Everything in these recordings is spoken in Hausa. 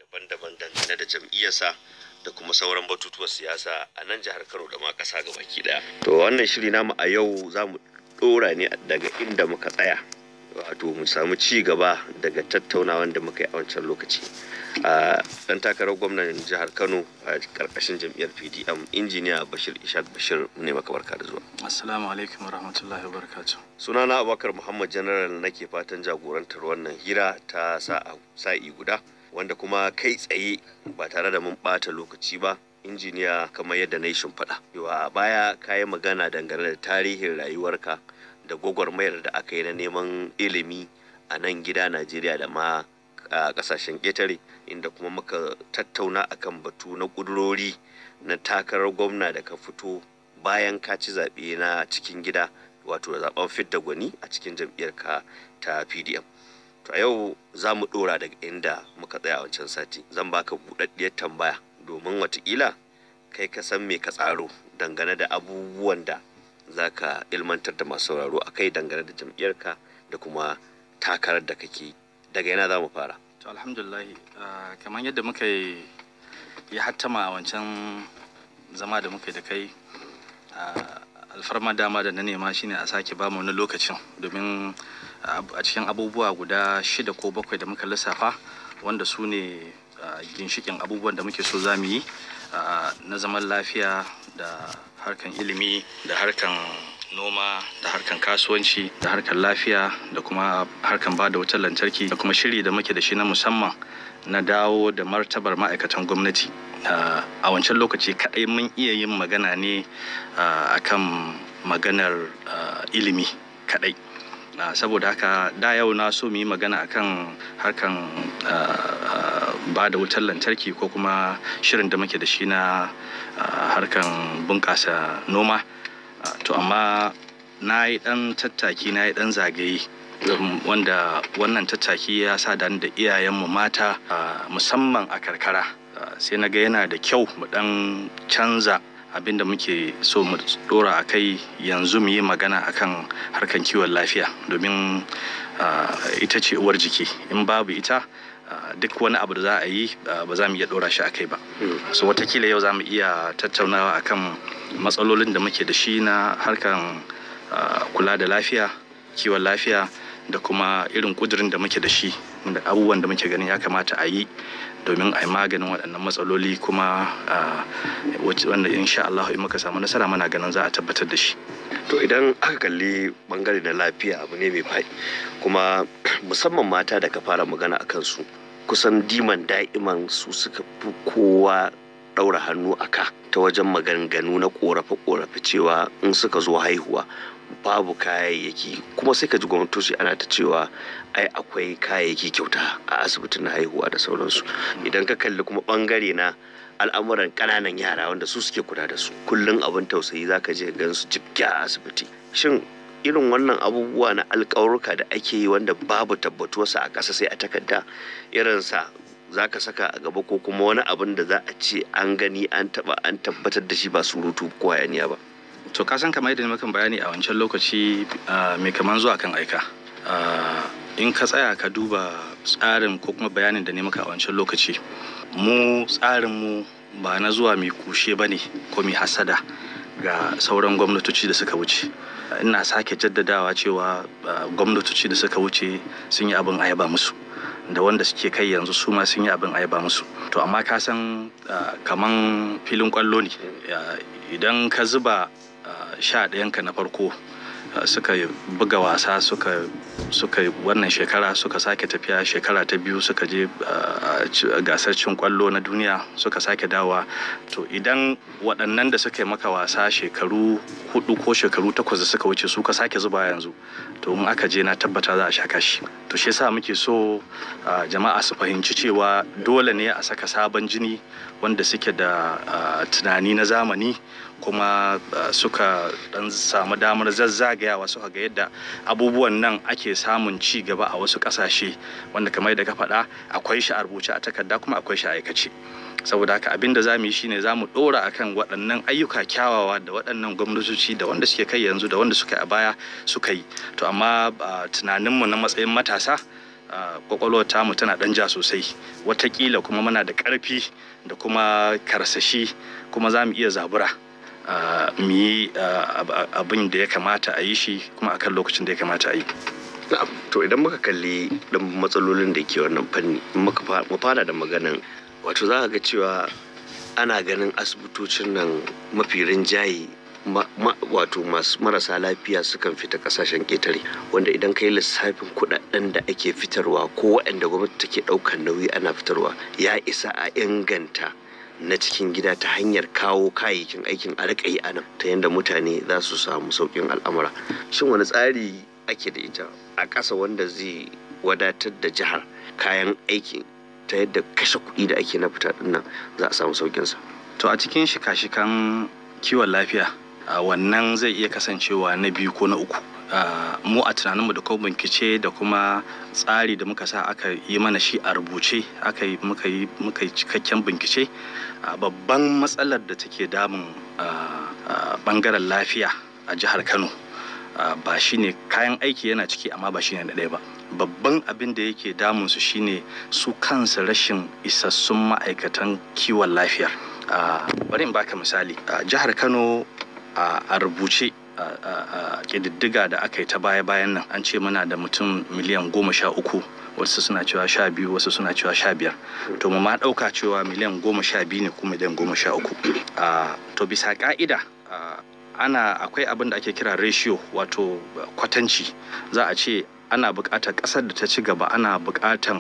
daban-daban dangane da jam'iyyarsa da kuma sauran batutuwan siyasa a nan jihar Kano da ma ƙasa baki ɗaya. To wannan shiri namu a yau za mu ɗora ne daga inda muka tsaya wato mu samu ci gaba daga tattaunawan da muka yi a wancan lokaci. a dan takarar gwamnan jihar kano a karkashin jam'iyyar pdm injiniya bashir ishaq bashir ne maka barka da zuwa assalamu alaikum wa rahmatullahi wa barakatuh sunana abubakar muhammad general nake fatan jagorantar wannan hira ta sa'i guda wanda kuma kai tsaye ba tare da mun bata lokaci ba injiniya kamar yadda na yi shimfiɗa yawa baya ka yi magana dangane da tarihin rayuwarka da gwagwarmayar da aka yi na neman ilimi a nan gida najeriya da ma a kasashen ƙetare inda kuma muka tattauna akan batu na ƙudurori na takarar gwamna da ka fito bayan ka ci zaɓe na cikin gida wato zaɓen fidda gwani a cikin jam'iyyarka ta pdm to a yau za mu ɗora daga inda muka tsaya wancan sati zan baka buɗaɗɗiyar tambaya domin watakila kai ka san me ka tsaro dangane da abubuwan da za ka ilmantar da masu sauraro a kai dangane da jam'iyyarka da kuma takarar da kake daga yana za mu fara to alhamdulillahi kamar yadda muka yi ya hattama a wancan zama da muka yi da kai alfarma dama da na nema shine a sake ba mu wani lokacin domin a cikin abubuwa guda shida ko bakwai da muka lissafa wanda su ne ginshikin abubuwan da muke so za mu yi na zaman lafiya da harkan ilimi da harkan noma da harkan kasuwanci da harkan lafiya da kuma harkan ba da wutar lantarki da kuma shiri da muke da shi na musamman na dawo da martabar ma'aikatan gwamnati a wancan lokaci kaɗai mun iya yin magana ne akan maganar ilimi kaɗai saboda haka da yau na so mu yi magana akan harkan ba da wutar lantarki ko kuma shirin da muke da shi na harkan bunƙasa noma to amma na yi ɗan tattaki na yi ɗan zagaye wanda wannan tattaki ya sa da da iyayenmu mata musamman a karkara sai na ga yana da kyau mu ɗan canza abinda muke so mu dora a kai yanzu mu yi magana akan harkan kiwon lafiya domin ita ce uwar jiki in babu ita duk wani abu da za a yi ba za mu iya dora shi a kai ba so watakila yau za mu iya tattaunawa akan matsalolin da muke da shi na harkan kula da lafiya kiwon lafiya da kuma irin kudirin da muke da shi da abubuwan da muke ganin ya kamata a yi domin a yi maganin waɗannan matsaloli kuma wanda insha Allah in muka samu nasara mana ganin za a tabbatar da shi to idan aka kalli bangare na lafiya abu ne mai faɗi kuma musamman mata da ka fara magana a kansu kusan diman da'iman su suka fi kowa ɗaura hannu a ka ta wajen maganganu na ƙorafe-ƙorafe cewa in suka zo haihuwa babu kayayyaki kuma sai ka ji gwamnatoci ana ta cewa ai akwai kayayyaki kyauta a asibitin na haihuwa da sauransu idan ka kalli kuma bangare na al'amuran ƙananan yara wanda su suke kula da su kullum abin tausayi zaka je gan su jibga a asibiti shin irin wannan abubuwa na alƙawarruka da ake yi wanda babu tabbatuwarsa a ƙasa sai a takarda irinsa za ka saka a gaba ko kuma wani abin da za a ce an gani an taba an tabbatar da shi ba surutu ko hayaniya ba to ka san kamar yadda mukan bayani a wancan lokaci mai kaman zuwa kan aika in ka tsaya ka duba tsarin ko kuma bayanin da ne maka a wancan lokaci mu tsarin mu ba na zuwa mai kushe ba ne ko mai hasada ga sauran gwamnatoci da suka wuce ina sake jaddadawa cewa gwamnatoci da suka wuce sun yi abin ayaba musu da wanda suke kai yanzu su ma sun yi abin ayaba musu to amma ka san kaman filin kwallo ne idan ka zuba sha ɗayanka na farko suka buga wasa suka suka wannan shekara suka sake tafiya shekara ta biyu suka je gasar cin kwallo na duniya suka sake dawa to idan waɗannan da suka yi maka wasa shekaru hudu ko shekaru takwas da suka wuce su ka sake zuba yanzu to in aka je na tabbata za a sha kashi to shi yasa muke so jama'a su fahimci cewa dole ne a saka sabon jini wanda suke da tunani na zamani kuma suka dan samu damar zazzagayawa suka ga yadda abubuwan nan ake samun ci gaba a wasu kasashe wanda kamar da ka faɗa akwai shi a rubuce a takarda kuma akwai shi a aikace saboda haka abin da za mu yi shine za mu ɗora akan waɗannan ayyuka kyawawa da waɗannan gwamnatoci da wanda suke kai yanzu da wanda suka a baya suka yi to amma tunaninmu na matsayin matasa kwakwalwar tamu tana ɗan ja sosai watakila kuma muna da ƙarfi da kuma karsashi kuma za mu iya zabura mu yi abin da ya kamata a yi shi kuma akan lokacin da ya kamata a yi to idan muka kalli ɗan matsalolin da ke wannan fanni mu fara da maganan wato za ga cewa ana ganin asibitocin nan mafi rinjaye wato masu marasa lafiya sukan fita kasashen ƙetare wanda idan ka yi lissafin kuɗaɗen da ake fitarwa ko waɗanda gwamnati take ɗaukar nauyi ana fitarwa ya isa a inganta na cikin gida ta hanyar kawo kayayyakin aikin a riƙa yi anan ta yadda mutane za su samu sauƙin al'amura shin wani tsari ake da ita a ƙasa wanda zai wadatar da jihar kayan aiki ta yadda kashe kuɗi da ake na fita ɗin nan za a samu sauƙinsa to a cikin shika-shikan kiwon lafiya Uh, wannan zai iya kasancewa na biyu ko na uku uh, mu a tunaninmu da kuma bincike da kuma tsari da muka sa aka yi mana shi a rubuce aka yi muka yi muka yi cikakken bincike uh, babban matsalar da take damun bangaren lafiya a jihar kano ba shine kayan aiki yana ciki amma ba shine na ɗaya ba babban abin da yake damun su shine su kansu rashin isassun ma'aikatan kiwon lafiyar bari in baka misali jihar kano a rubuce a ƙididdiga da aka yi ta baya-bayan nan an ce muna da mutum miliyan goma sha uku wasu suna cewa sha biyu wasu suna cewa sha biyar to mu ma ɗauka cewa miliyan goma sha biyu ne ko miliyan goma sha uku to bisa ƙa'ida ana akwai abin da ake kira ratio wato kwatanci za a ce ana buƙatar ƙasar da ta ci gaba ana buƙatar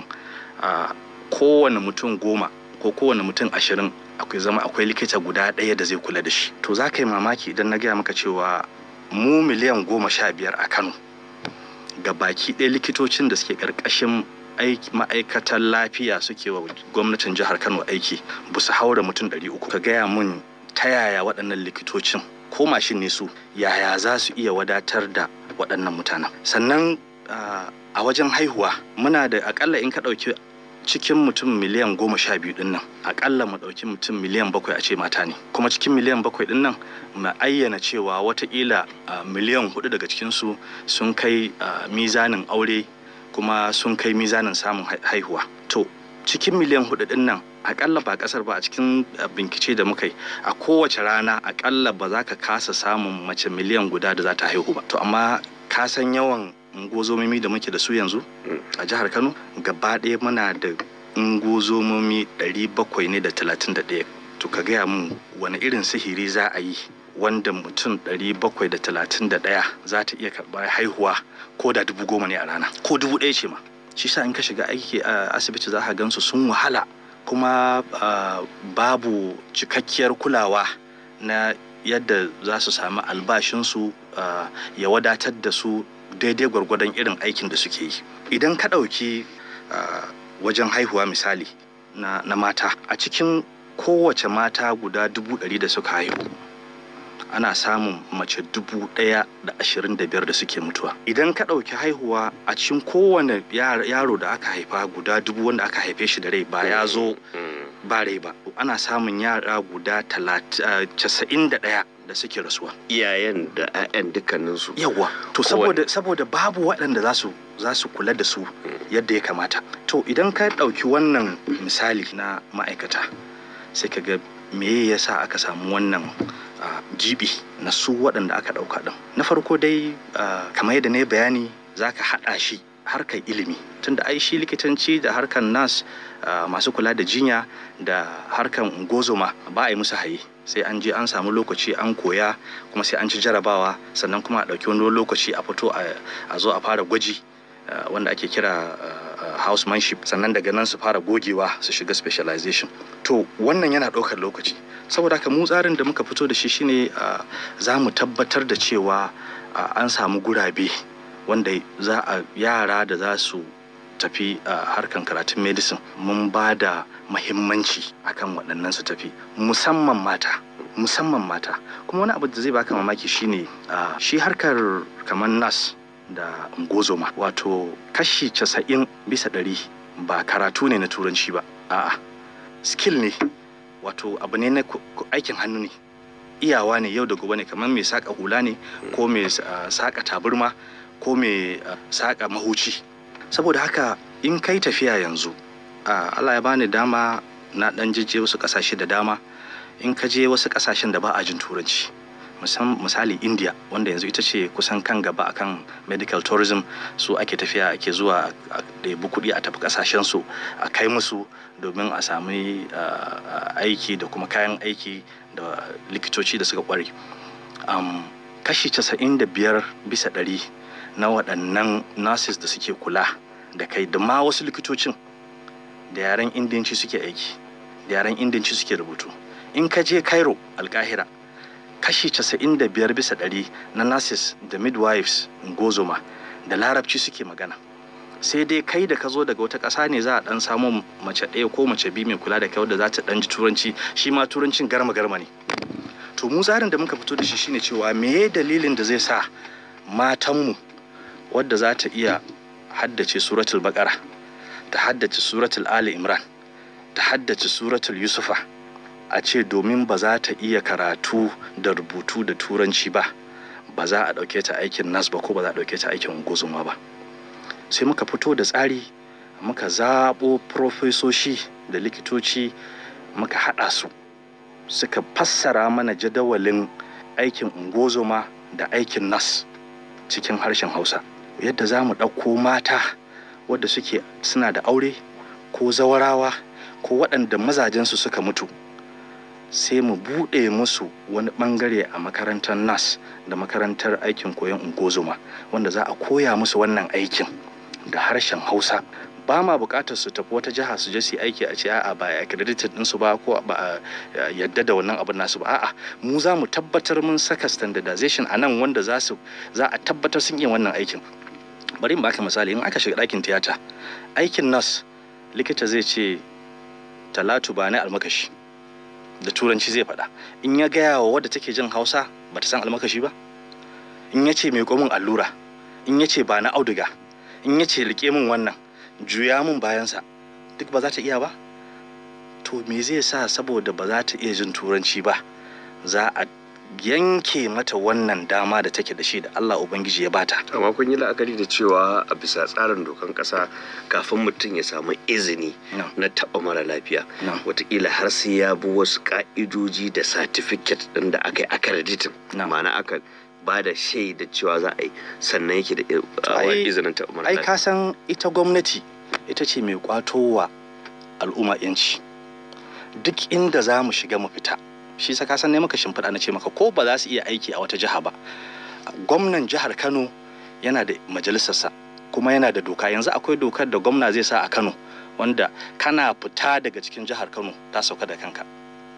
kowane mutum goma ko kowane mutum ashirin akwai zama akwai likita guda ɗaya da zai kula da shi to za ka yi mamaki idan na gaya maka cewa mu miliyan goma sha biyar a kano ga baki ɗaya likitocin da suke ƙarƙashin ma'aikatan lafiya suke wa gwamnatin jihar kano aiki ba su haura mutum ɗari uku ka gaya mun ta yaya waɗannan likitocin ko mashin ne su yaya za su iya wadatar da waɗannan mutanen sannan a wajen haihuwa muna da akalla in ka ɗauki cikin mutum miliyan goma sha biyu din nan akalla mu ɗauki mutum miliyan bakwai a ce mata ne kuma cikin miliyan bakwai din nan mu ayyana cewa watakila miliyan hudu daga cikinsu sun kai mizanin aure kuma sun kai mizanin samun haihuwa to cikin miliyan hudu din nan akalla ba kasar ba a cikin bincike da muka yi a kowace rana akalla ba za ka kasa samun mace miliyan guda da za ta haihu ba to amma ka san yawan ungozomomi da muke da su yanzu a jihar kano gaba ɗaya muna da ungozomomi 700 ne da 31 to ka gaya mun wani irin sihiri za a yi wanda mutum 731 za ta iya karɓar haihuwa ko da dubu goma ne a rana ko dubu ɗaya ce ma shi sa in ka shiga aiki a asibiti za ka gansu sun wahala kuma babu cikakkiyar kulawa na yadda za su sami albashinsu ya wadatar da su daidai gwargwadon irin aikin da suke yi idan ka ɗauki wajen haihuwa misali na, na mata a cikin kowace mata guda dubu ɗari da suka haihu ana samun mace dubu ɗaya da ashirin da biyar da suke mutuwa idan ka ɗauki haihuwa a cikin kowane yaro da aka haifa guda dubu wanda aka haife shi da rai ba ya zo ba rai ba ana samun yara guda casa'in da ɗaya da suke rasuwa iyayen da 'ya'yan dukkaninsu yawa to saboda saboda babu waɗanda za su za su kula da su yadda ya kamata to idan ka ɗauki wannan misali na ma'aikata sai ka ga me yasa aka samu wannan jibi na su waɗanda aka ɗauka ɗin na farko dai kamar yadda na yi bayani za ka haɗa shi harkar ilimi tunda ai shi likitanci da harkar nas masu kula da jinya da harkar ungozoma ba a yi musu haye sai an je an samu lokaci an koya kuma sai an ci jarabawa sannan kuma a ɗauki wani lokaci a fito a zo a fara gwaji wanda ake kira housemanship sannan daga nan su fara gogewa su shiga specialization to wannan yana ɗaukar lokaci saboda haka mu tsarin da muka fito da shi shine za mu tabbatar da cewa an samu gurabe wanda za a yara da za su tafi a harkan karatun medicine mun ba da mahimmanci akan waɗannan su tafi musamman mata musamman mata kuma wani abu da zai baka mamaki shine shi harkar kamar nas da ngozoma wato kashi casa'in bisa ɗari ba karatu ne na turanci ba a'a skill ne wato abu ne na aikin hannu ne iyawa ne yau da gobe ne kamar mai saƙa hula ne ko mai saƙa taburma ko mai saƙa mahuci saboda haka in kai tafiya yanzu Allah ya bani dama na dan jijje wasu kasashe da dama in ka je wasu kasashen da ba a jin turanci misali india wanda yanzu ita ce kusan kan gaba akan medical tourism su ake tafiya ake zuwa a ɗebi kuɗi a tafi kasashen su a kai musu domin a sami aiki da kuma kayan aiki da likitoci da suka kware kashi casa'in da biyar bisa ɗari na waɗannan nurses da suke kula da kai da ma wasu likitocin da yaren indiyanci suke aiki da yaren indiyanci suke rubutu in ka je cairo alkahira kashi 95 bisa ɗari na nurses da midwives gozoma da larabci suke magana sai dai kai da ka zo daga wata ƙasa ne za a ɗan samu mace ɗaya ko mace biyu mai kula da kai wadda za ta ɗan ji turanci shi ma turancin garma garma ne to mu tsarin da muka fito da shi shine cewa meye dalilin da zai sa matanmu wadda za ta iya haddace suratul baqara ta haddace suratul ali imran ta haddace suratul yusufa a ce domin ba za ta iya karatu da rubutu da turanci ba ba za a ɗauke ta aikin nas ba ko ba za a ɗauke ta aikin guzuma ba sai muka fito da tsari muka zaɓo profesoshi da likitoci muka haɗa su suka fassara mana jadawalin aikin ungozoma da aikin nas cikin harshen hausa yadda za mu ɗauko mata wadda suke suna da aure ko zawarawa ko waɗanda mazajensu suka mutu sai mu buɗe musu wani ɓangare a makarantar nas da makarantar aikin koyon ungozoma wanda za a koya musu wannan aikin da harshen hausa ba ma buƙatar su tafi wata jiha su je su aiki a ce a'a ba a accredited ɗinsu ba ko ba a yadda da wannan abin nasu ba a'a mu za mu tabbatar mun saka standardization a nan wanda za su za a tabbatar sun iya wannan aikin bari in baka misali in aka shiga ɗakin tiyata aikin nas likita zai ce talatu ba ni almakashi da turanci zai faɗa in ya gaya wa wadda take jin hausa ba ta san almakashi ba in ya ce mai min allura in ya ce ba na auduga in ya ce rike min wannan juya min bayansa duk ba za ta iya ba to me zai sa saboda ba za ta iya jin turanci ba za a yanke mata wannan dama da take da shi da Allah Ubangiji ya bata. amma kun yi la'akari da cewa a bisa tsarin dokan kasa kafin mutum ya samu izini na taɓa mara lafiya watakila har sai ya bi wasu ka'idoji da satifiket ɗin da aka yi accrediting ma'ana aka ba da shaida cewa za a yi sannan yake da izinin taɓa mara lafiya. Ai ka san ita gwamnati ita ce mai kwato wa al'umma yanci duk inda za mu shiga mu fita shi sa san ne maka shimfiɗa na ce maka ko ba za su iya aiki a wata jiha ba gwamnan jihar kano yana da majalisarsa kuma yana da doka yanzu akwai dokar da gwamna zai sa a kano wanda kana fita daga cikin jihar kano ta sauka da kanka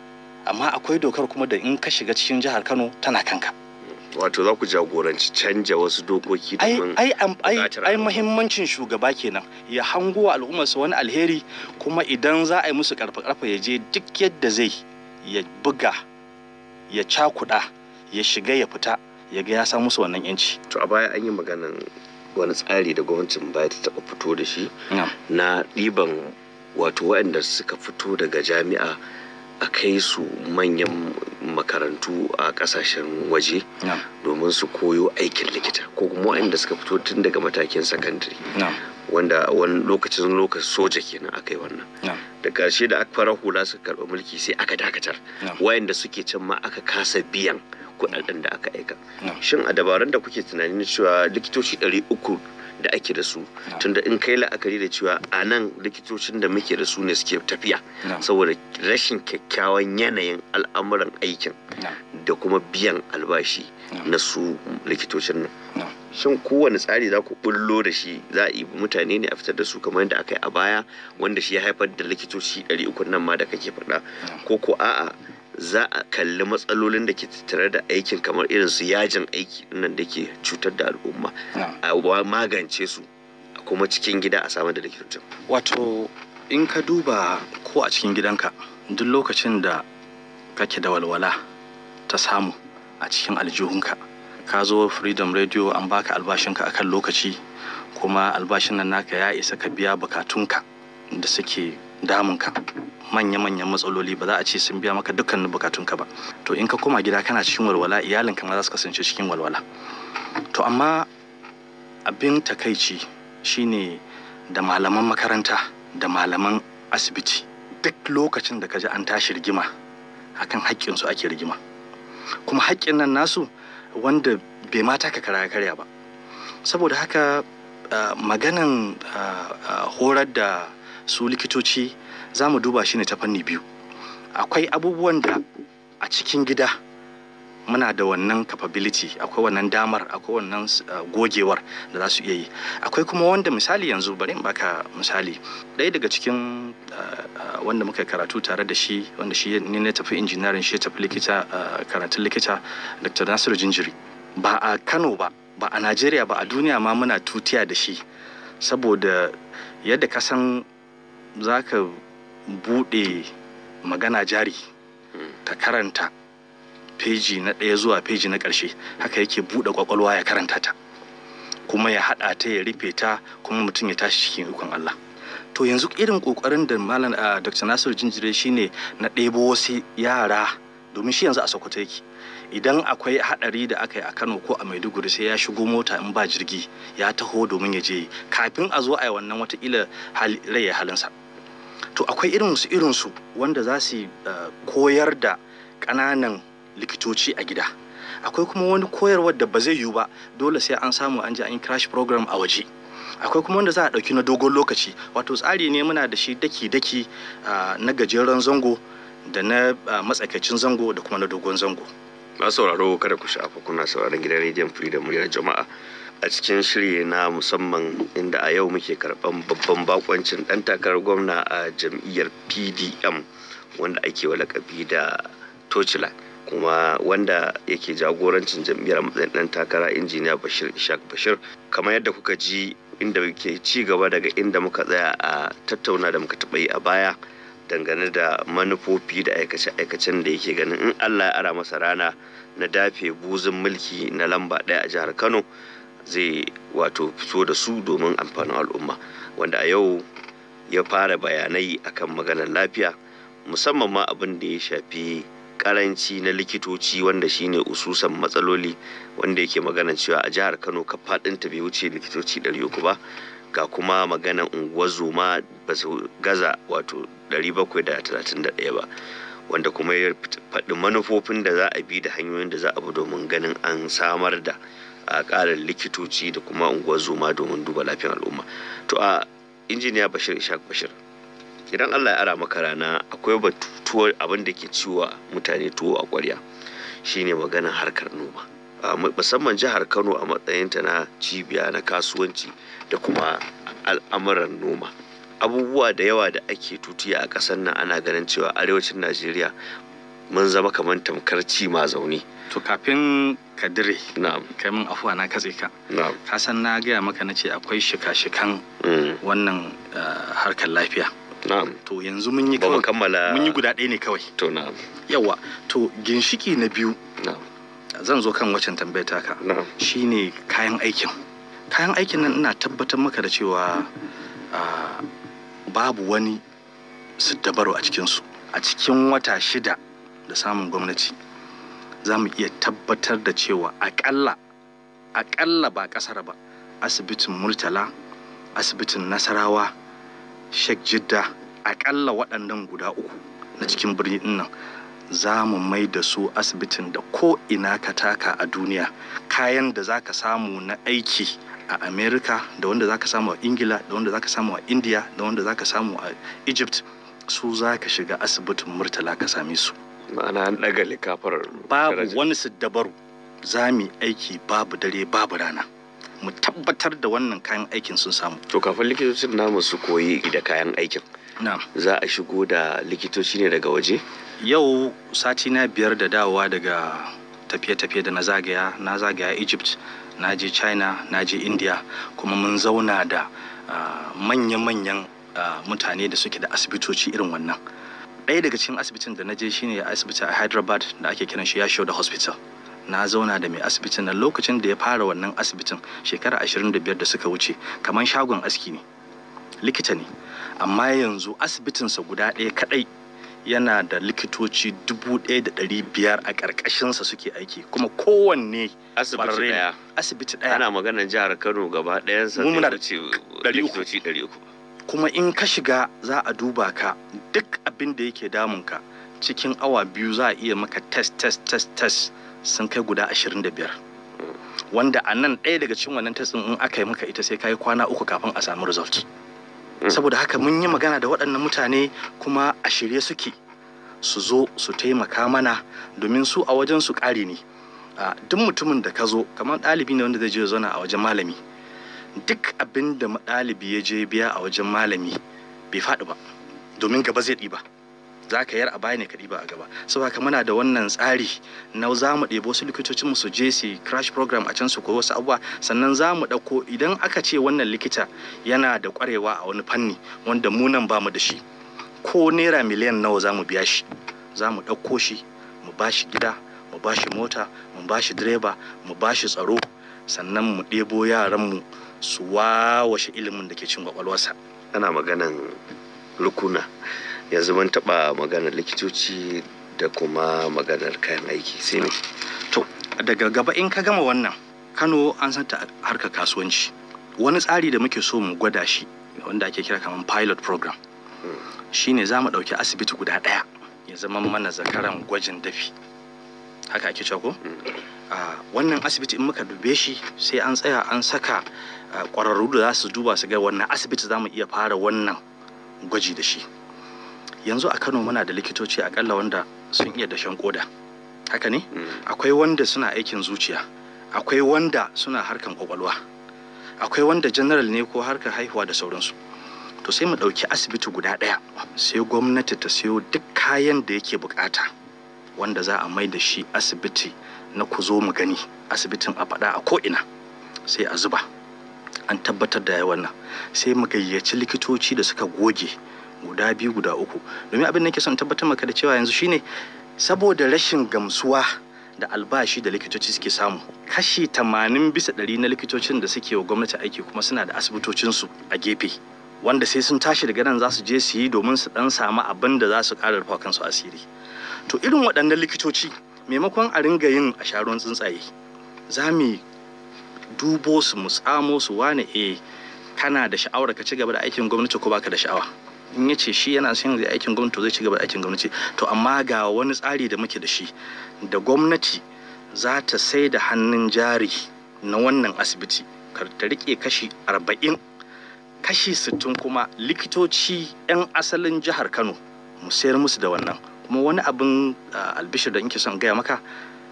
amma akwai dokar kuma da in ka shiga cikin jihar kano tana kanka wato za ku jagoranci canja wasu dokoki domin ai ai ai muhimmancin shugaba kenan ya hango wa al'ummarsa wani alheri kuma idan za a yi musu karfa karfa ya je duk yadda zai ya buga ya cakuɗa ya shiga ya fita ya ga ya sa musu wannan yanci to a baya an yi maganan wani tsari da gwamnatin baya ta taɓa fito da shi na ɗiban wato waɗanda suka fito daga jami'a a kai su manyan makarantu a kasashen waje domin su koyo aikin likita ko kuma waɗanda suka fito tun daga matakin sakandare wanda wani lokacin lokacin soja kenan aka yi wannan da ƙarshe da aka fara hula suka karɓi mulki sai aka dakatar wayanda suke can ma aka kasa biyan kuɗaɗen da aka aika shin a dabarun da kuke tunanin cewa likitoci ɗari uku da ake da su tunda in kai la'akari da cewa a nan likitocin da muke da su ne suke tafiya saboda rashin kyakkyawan yanayin al'amuran aikin da kuma biyan albashi na su likitocin nan shin kowane tsari za ku bullo da shi za a yi mutane ne a fitar da su kamar yadda aka yi a baya wanda shi ya haifar da likitoci 300 nan ma da kake faɗa ko ko a'a za a kalli matsalolin da ke tattare da aikin kamar irin su yajin aiki nan da ke cutar da al'umma a magance su a kuma cikin gida a samar da likitocin wato in ka duba ko a cikin gidanka duk lokacin da kake da walwala ta samu a cikin aljihunka ka zo freedom radio an baka albashinka akan lokaci kuma albashin nan naka ya isa ka biya bukatunka da suke damunka manya-manyan matsaloli ba za a ce sun biya maka dukkanin bukatunka ba to in ka koma gida kana cikin walwala iyalinka ma za su kasance cikin walwala to amma abin takaici shine da malaman makaranta da malaman asibiti duk lokacin da ka ji an tashi rigima akan haƙƙinsu ake rigima kuma haƙƙin nan nasu wanda bai mata ka kara karya ba saboda haka uh, maganan uh, uh, horar da su likitoci za mu duba shi ne ta fanni biyu akwai abubuwan da a cikin gida muna da wannan capability akwai wannan damar akwai wannan gogewar da za su iya yi akwai kuma wanda misali yanzu bari in baka misali ɗaya daga cikin wanda muka karatu tare da shi wanda shi ne na tafi injiniyarin shi tafi likita karatun likita dr nasiru jinjiri ba a kano ba ba a najeriya ba a duniya ma muna tutiya da shi saboda yadda ka san za ka buɗe magana jari ta karanta feji na ɗaya zuwa feji na ƙarshe haka yake buɗe ƙwaƙwalwa ya karanta ta kuma ya haɗa ta ya rufe ta kuma mutum ya tashi cikin ikon Allah to yanzu irin ƙoƙarin da malam Dr. Nasiru Jinjire shine na ɗebo wasu yara domin shi yanzu a Sokoto yake idan akwai haɗari da aka yi a Kano ko a Maiduguri sai ya shigo mota in ba jirgi ya taho domin ya je kafin a zo a yi wannan watakila rai ya halinsa to akwai irinsu irinsu wanda za su koyar da ƙananan likitoci a gida akwai kuma wani koyarwar da ba zai yiwu ba dole sai an samu an je an yi crash program a waje akwai kuma wanda za a ɗauki na dogon lokaci wato tsari ne muna da shi daki-daki na gajeren zango da na matsakaicin zango da kuma na dogon zango na sauraro kada ku shafa kuna sauraron gidan rediyon freedom muryar jama'a a cikin shiri na musamman inda a yau muke karɓan babban bakoncin ɗan takarar gwamna a jam'iyyar pdm wanda ake wa lakabi da tocila kuma wanda yake jagorancin jam'iyyar matsayin ɗan takara injiniya bashir ishaq bashir kamar yadda kuka ji inda muke ci gaba daga inda muka tsaya a tattauna da muka taɓa yi a baya dangane da manufofi da aikace-aikacen da yake ganin in allah ya ara masa rana na dafe buzin mulki na lamba ɗaya a jihar kano zai wato fito da su domin amfanin al'umma wanda a yau ya fara bayanai akan maganar lafiya musamman ma abin da ya shafi karanci na likitoci wanda shine ususan matsaloli wanda yake magana cewa a jihar kano ka faɗinta bai wuce likitoci 300 ba ga kuma maganan unguwar zoma ba su gaza wato 731 ba wanda kuma ya faɗi manufofin da za a bi da hanyoyin da za a bi domin ganin an samar da a ƙarin likitoci da kuma unguwar zoma domin duba lafiyar al'umma to a injiniya bashir ishaq bashir idan allah ya ara maka rana akwai batutuwar abin da ke ciwa mutane tuwo a ƙwarya shine maganar harkar noma musamman jihar kano a matsayinta na cibiya na kasuwanci da kuma al'amuran noma abubuwa da yawa da ake tutiya a ƙasar nan ana ganin cewa arewacin najeriya mun zama kamar tamkar ci ma zaune to kafin ka dire na'am kai min afuwa na katse ka na'am ka san na gaya maka na ce akwai shika-shikan wannan harkar lafiya na'am to yanzu mun yi ba mu kawai kammala mun yi guda ɗaya ne kawai to na'am yawa to ginshiki na biyu na'am zan zo kan waccan tambayar taka na'am shine kayan aikin kayan aikin nan ina tabbatar maka da cewa ah, babu wani siddabaru a cikinsu a cikin wata shida da samun gwamnati za mu iya tabbatar da cewa akalla akalla ba kasar ba asibitin murtala asibitin nasarawa sheikh jidda akalla waɗannan guda uku na cikin birni nan za mu mai da su asibitin da ko ina ka taka a duniya kayan da za ka samu na aiki a america da wanda za ka samu a ingila da wanda za ka samu a india da wanda za ka samu a egypt su za ka shiga asibitin murtala ka same su ma'ana an ɗaga likafar babu daraja. wani siddabaru za mu yi aiki babu dare babu rana mu tabbatar da wannan kayan aikin sun samu to kafin likitocin namu su koyi da kayan aikin na'am za a shigo da likitoci ne daga waje yau sati na biyar da dawowa daga tafiye-tafiye da na zagaya na zagaya egypt na je china na je india kuma mun zauna da ah, manya-manyan ah, mutane da suke da asibitoci irin wannan ɗaya daga cikin asibitin da na je shine asibiti a hyderabad da ake kiran shi yasho da hospital na zauna da mai asibitin nan lokacin da ya fara wannan asibitin shekara 25 da suka wuce kamar shagon aski ne likita ne amma yanzu asibitinsa guda ɗaya kaɗai yana da likitoci dubu ɗaya da ɗari biyar a ƙarƙashinsa suke aiki kuma kowanne asibiti ƙwararre ne. daya asibiti ɗaya ana maganar jihar kano gaba ɗayansa Mu muna zai da wuce ɗari uku. likitoci ɗari uku kuma in ka shiga za a duba ka duk abin da yake damunka cikin awa biyu za a iya maka test test test test sun kai guda 25 wanda a nan ɗaya daga cikin wannan test ɗin in aka yi maka ita sai ka yi kwana uku kafin a samu result Mm. saboda haka mun yi magana da waɗannan mutane kuma a shirye suke su zo su taimaka mana domin su a wajen su ƙari ne a duk mutumin da ka zo kamar ɗalibi ne wanda zai je ya zauna a wajen malami duk abin da ɗalibi ya je biya a wajen malami bai faɗi ba domin gaba zai ɗiba za ka yar a baya ne ka ɗiba a gaba saboda haka muna da wannan tsari na za mu ɗebo wasu likitocin mu su je su yi crash program a can su koyi wasu abubuwa sannan za mu ɗauko idan aka ce wannan likita yana da ƙwarewa a wani fanni wanda mu nan ba mu da shi ko naira miliyan nawa za mu biya shi za mu ɗauko shi mu ba shi gida mu ba shi mota mu ba shi direba mu ba shi tsaro sannan mu ɗebo yaranmu su wawashe ilimin da ke cin kwakwalwarsa ana maganan rukuna yanzu mun taɓa maganar likitoci da kuma maganar kayan aiki sai ne to daga gaba in ka gama wannan kano an santa harkar kasuwanci wani tsari da muke so mu gwada shi wanda ake kira kamar pilot program shine za mu ɗauki asibiti guda ɗaya ya zama mana zakaran gwajin dafi haka ake cewa ko a wannan asibiti in muka dube shi sai an tsaya an saka ah, ƙwararru da za su duba su ga wannan asibiti za mu iya fara wannan gwaji da shi yanzu a kano muna da likitoci akalla wanda sun iya dashen koda haka ne akwai wanda suna aikin zuciya akwai wanda suna harkan kwakwalwa akwai wanda general ne ko harkar haihuwa da sauransu to sai mu ɗauki asibiti guda ɗaya sai gwamnati ta siyo duk kayan da yake bukata wanda za a mai da shi asibiti na ku zo mu gani asibitin a faɗa a ko'ina sai a zuba an tabbatar da yawan nan sai mu gayyaci likitoci da suka goge guda biyu guda uku domin abin da nake son tabbatar maka da cewa yanzu shine saboda rashin gamsuwa da albashi da likitoci suke samu kashi tamanin bisa ɗari na likitocin da suke wa gwamnati aiki kuma suna da asibitocinsu a gefe wanda sai sun tashi daga nan za su je su yi domin su dan samu abin da za su ƙara rufa kansu asiri to irin waɗannan likitoci maimakon a ringa yin a sharon tsuntsaye za mu dubo su mu tsamo su wane eh kana da sha'awar ka ci gaba da aikin gwamnati ko baka da sha'awa in ya ce shi yana son zai aikin gwamnati to zai ci gaba da aikin gwamnati to amma ga wani tsari da muke da shi da gwamnati za ta sai da hannun jari na wannan asibiti kar ta rike kashi arba'in kashi sittin kuma likitoci 'yan asalin jihar kano mu sayar musu da wannan kuma wani abin ah, albishir da nke son gaya maka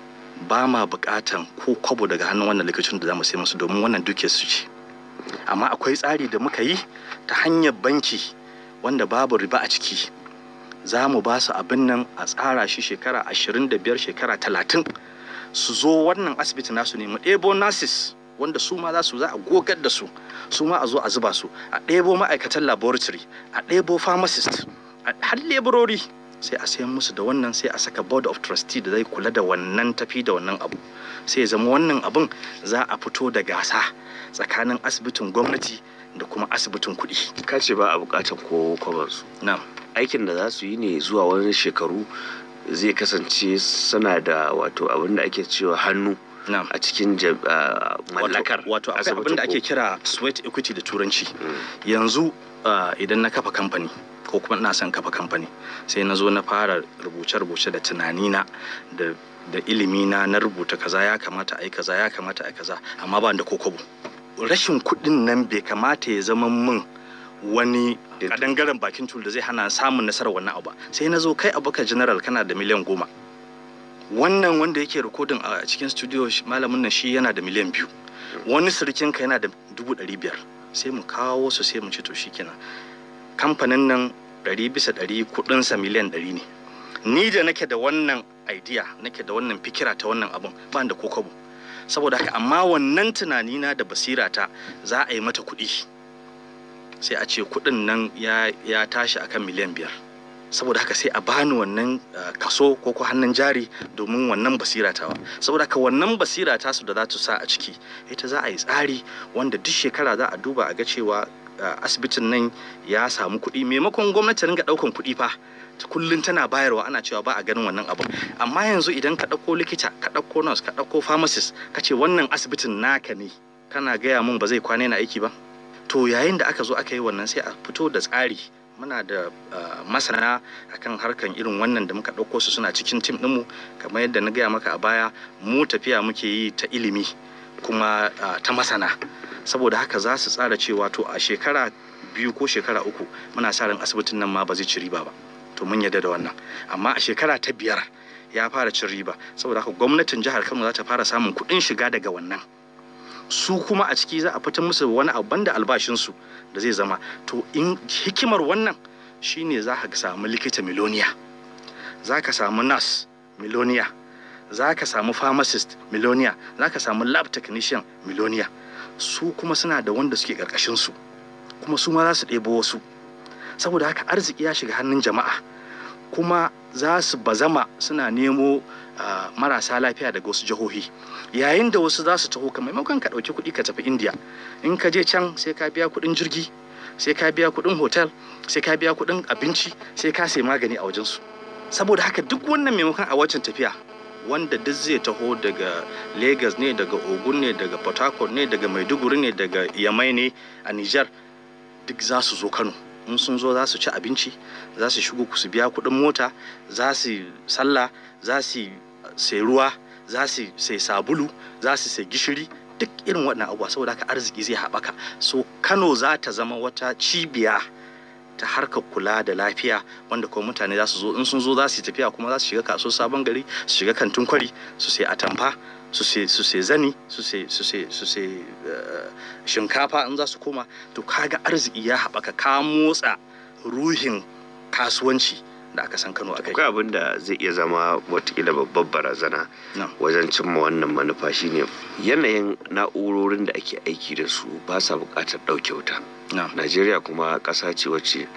ba ma bukatan ko kwabo daga hannun wannan likitocin da za mu sai musu domin wannan dukiyar su ce amma akwai tsari da muka yi ta hanyar banki wanda babu riba a ciki za mu ba su abin nan a tsara shi shekara 25 shekara 30 su zo wannan asibiti nasu ne mu ɗebo nurses wanda su ma za su za a gogar da su su ma a zo a zuba su a ɗebo ma'aikatan laboratory a ɗebo pharmacist a har leburori sai a sayan musu da wannan sai a saka board of trustee da zai kula da wannan tafi da wannan abu sai ya zama wannan abun za a fito da gasa tsakanin asibitin gwamnati da kuma asibitin kuɗi ka ce ba a bukatar ko kwabansu na'am aikin da za su yi ne zuwa wani shekaru zai kasance suna da wato abin da ake cewa hannu na'am a cikin jam- ah, mallakar wato akwai asibitin abin da ake ko- kira sweat equity da turanci Mm. yanzu ah, idan na kafa kamfani ko kuma ina son kafa kamfani sai na zo na fara rubuce-rubuce da tunanina da da ilimina na rubuta kaza ya kamata a yi kaza ya kamata a yi kaza amma ba da kokobo rashin kuɗin nan bai kamata ya zama min wani Dito. kadangaren bakin tul da zai hana samun nasarar wannan abu ba. sai na zo kai abokan general kana da miliyan goma wannan wanda yake rikodin a cikin studio shi- malamin nan shi yana da miliyan biyu wani sirikinka yana da dubu ɗari biyar sai mu kawo su sai mu ce to shi kenan kamfanin nan ɗari bisa ɗari kuɗinsa miliyan ɗari ne ni da nake da wannan idea nake da wannan fikira ta wannan abun ba da ko kobo saboda haka amma wannan tunanina da basirata za a yi mata kuɗi sai a ce kuɗin nan ya, ya tashi akan miliyan biyar saboda haka sai a bani wannan uh, kaso ko ko hannun jari domin wannan basira tawa saboda haka wannan basira ta su da za su sa a ciki ita za a yi tsari wanda duk shekara za a duba a ga cewa uh, asibitin nan ya samu kuɗi maimakon gwamnati ringa ɗaukan kuɗi fa kullum tana bayarwa ana cewa ba a ganin wannan abu amma yanzu idan ka ɗauko likita ka ɗauko nurse ka ɗauko pharmacist ka ce wannan asibitin naka ne kana gaya mun ba zai kwana na aiki ba to yayin da aka zo aka yi wannan sai a fito da tsari muna da uh, masana akan harkan irin wannan da muka ɗauko su suna cikin tim ɗinmu kamar yadda na gaya maka a baya mu tafiya muke yi ta ilimi kuma uh, ta masana saboda haka za su tsara cewa to a shekara biyu ko shekara uku muna sa ran asibitin nan ma ba zai ci riba ba to mun yarda da wannan amma a shekara ta biyar ya fara cin riba saboda haka gwamnatin jihar kano za ta fara samun kuɗin shiga daga wannan su kuma a ciki za a fitar musu wani abu banda albashinsu da zai zama to in hikimar wannan shine za ka samu likita miloniya za ka samu nas miloniya za ka samu pharmacist miloniya za ka samu lab technician miloniya su kuma suna da wanda suke ƙarƙashinsu kuma su ma za su ɗebo wasu saboda haka arziki ya shiga hannun jama'a kuma za su bazama suna nemo uh, marasa lafiya daga wasu jihohi yayin da wasu za su taho ka maimakon ka ɗauki kuɗi ka tafi indiya in ka je can sai ka biya kuɗin jirgi sai ka biya kuɗin hotel sai ka biya kuɗin abinci sai ka sai magani a wajensu saboda haka duk wannan maimakon a wancan tafiya wanda duk zai taho daga lagos ne daga ogun ne daga port harcourt ne daga maiduguri ne daga yamai ne a niger duk za su zo kano in sun zo za su ci abinci za su shigo su biya kuɗin mota za su sallah za su sai ruwa za su sai sabulu za su sai gishiri duk irin waɗannan abubuwa saboda haka arziki zai haɓaka so kano za ta zama wata cibiya ta harkar kula da lafiya wanda kuma mutane za su zo in sun zo za su yi tafiya kuma za su shiga kasuwar sabon gari su shiga kantin kwari su sai atamfa su sai zani su sai shinkafa in za su koma to kaga arziki ya haɓaka ka motsa ruhin kasuwanci da aka san kano a kai akwai abin da zai iya zama watakila babbar barazana wajen cimma wannan manufa shine yanayin na'urorin da ake aiki da su ba sa buƙatar ɗauke wuta najeriya kuma ƙasa ce wacce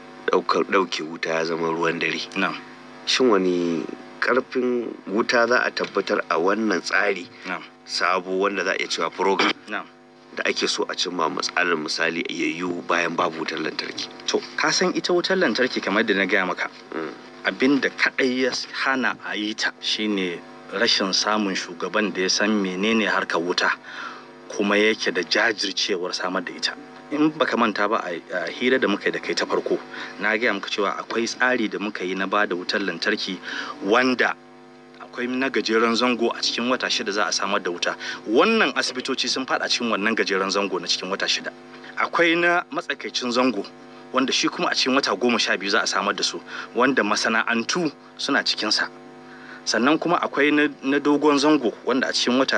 ɗauke wuta ya zama ruwan dare shin wani karfin wuta za a tabbatar a wannan tsari sabo wanda za a iya cewa program da ake so a cimma matsalar misali yayyu bayan babu wutar lantarki. To, ka san ita wutar lantarki kamar da na gaya maka. Abin da kaɗai ya hana a yi ta shine rashin samun shugaban da ya san menene harkar wuta kuma yake da jajircewar samar da ita. in baka manta ba a hira da muka yi da kai ta farko na gaya muka cewa akwai tsari da muka yi na ba da wutar lantarki wanda akwai na gajeren zango a cikin wata shida za a samar da wuta wannan asibitoci sun fada cikin wannan gajeren zango na cikin wata shida akwai na matsakaicin zango wanda shi kuma a cikin wata goma sha biyu za a samar da su wanda masana'antu suna cikinsa sannan kuma akwai na dogon zango wanda a cikin wata